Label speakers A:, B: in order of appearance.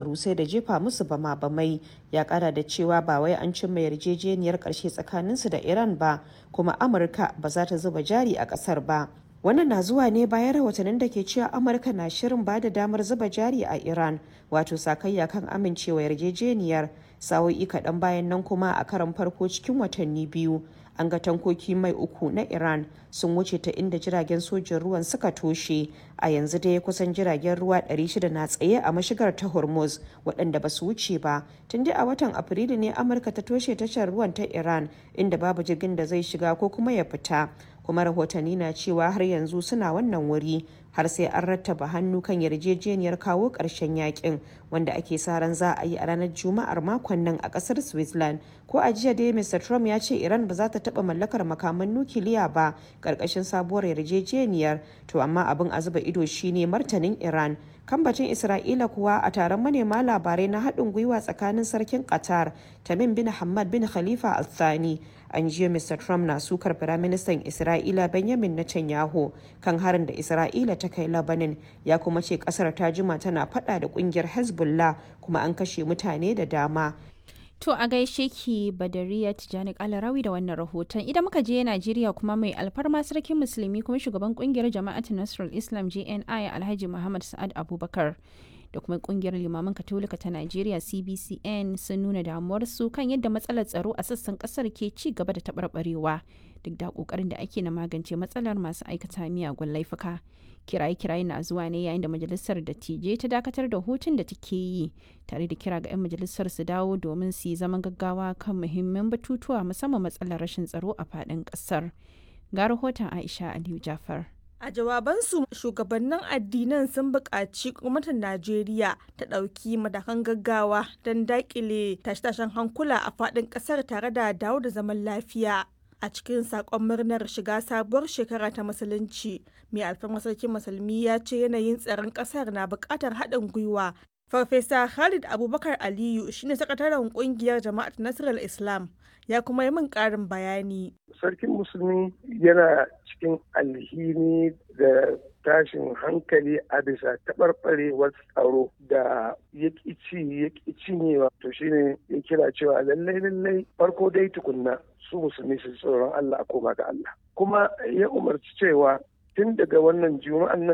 A: albarusai da jefa musu bama bamai ya kara da cewa ba wai an cimma yarjejeniyar karshe tsakaninsu da iran ba kuma amurka ba za ta zuba jari a kasar ba wannan na zuwa ne bayan rahotannin da ke cewa amurka na shirin ba da damar zuba jari a iran wato sakayya kan amincewa yarjejeniyar sa'o'i kaɗan bayan nan kuma a karan farko cikin watanni biyu an ga tankoki mai uku na iran sun wuce ta inda jiragen sojin ruwan suka toshe a yanzu dai kusan jiragen ruwa 600 na tsaye a mashigar ta hormuz waɗanda ba su wuce ba tun dai a watan afrilu ne amurka ta toshe tashar ruwan ta iran inda babu jirgin da zai shiga ko kuma ya fita kuma rahotanni na cewa har yanzu suna wannan wuri har sai an rattaba hannu kan yarjejeniyar kawo ƙarshen yakin wanda ake sa ran za a yi a ranar juma'ar makon nan a ƙasar switzerland ko a jiya dai mr trump ya ce iran ba za ta taɓa mallakar makaman nukiliya ba ƙarƙashin sabuwar yarjejeniyar to amma abin a zuba ido shine martanin iran kambacin isra'ila kuwa a taron manema labarai na haɗin gwiwa tsakanin sarkin qatar tamim bin hamad bin khalifa al thani an jiya mr trump na sukar firaministan isra'ila benjamin netanyahu kan harin da isra'ila ta kai labanin ya kuma ce kasar ta jima tana fada da kungiyar hezbollah kuma an kashe mutane da dama
B: To a gaishe ki Badariya Tijani Kalarawi da wannan rahoton. Idan muka je Najeriya kuma mai alfarma sarkin musulmi kuma shugaban kungiyar jama'atin Nasrul Islam JNI Alhaji Muhammad Sa'ad Abubakar da kuma kungiyar limaman katolika ta Najeriya CBCN sun nuna damuwarsu kan yadda matsalar tsaro a sassan kasar ke ci gaba da taɓarɓarewa duk da kokarin da ake na magance matsalar masu aikata miyagun laifuka. kiraye-kiraye na zuwa ne yayin da majalisar dattijai ta dakatar da hutun da take yi tare da kira ga 'yan majalisar su dawo domin su yi zaman gaggawa kan muhimman batutuwa musamman matsalar rashin tsaro a faɗin ƙasar ga rahoton aisha aliyu jafar
C: A jawabansu shugabannin addinan sun buƙaci gwamnatin Najeriya ta ɗauki matakan gaggawa don daƙile tashe-tashen hankula a faɗin ƙasar tare da dawo da zaman lafiya. A cikin saƙon murnar shiga sabuwar shekara ta musulunci, mai alfarmar sarkin musulmi ya ce yanayin tsaron ƙasar na buƙatar haɗin gwiwa. Farfesa Khalid Abubakar Aliyu shine sakataren ƙungiyar Jama'at Nasarar Islam ya kuma yi min ƙarin bayani.
D: Sarkin musulmi yana cikin alhini da tashin hankali a bisa taɓarɓarewar tsaro da ya ci ya cinyewa to shine ya kira cewa lallai lallai farko dai tukunna su musulmi su tsoron Allah a koma ga Allah kuma ya umarci cewa tun daga wannan juma'an nan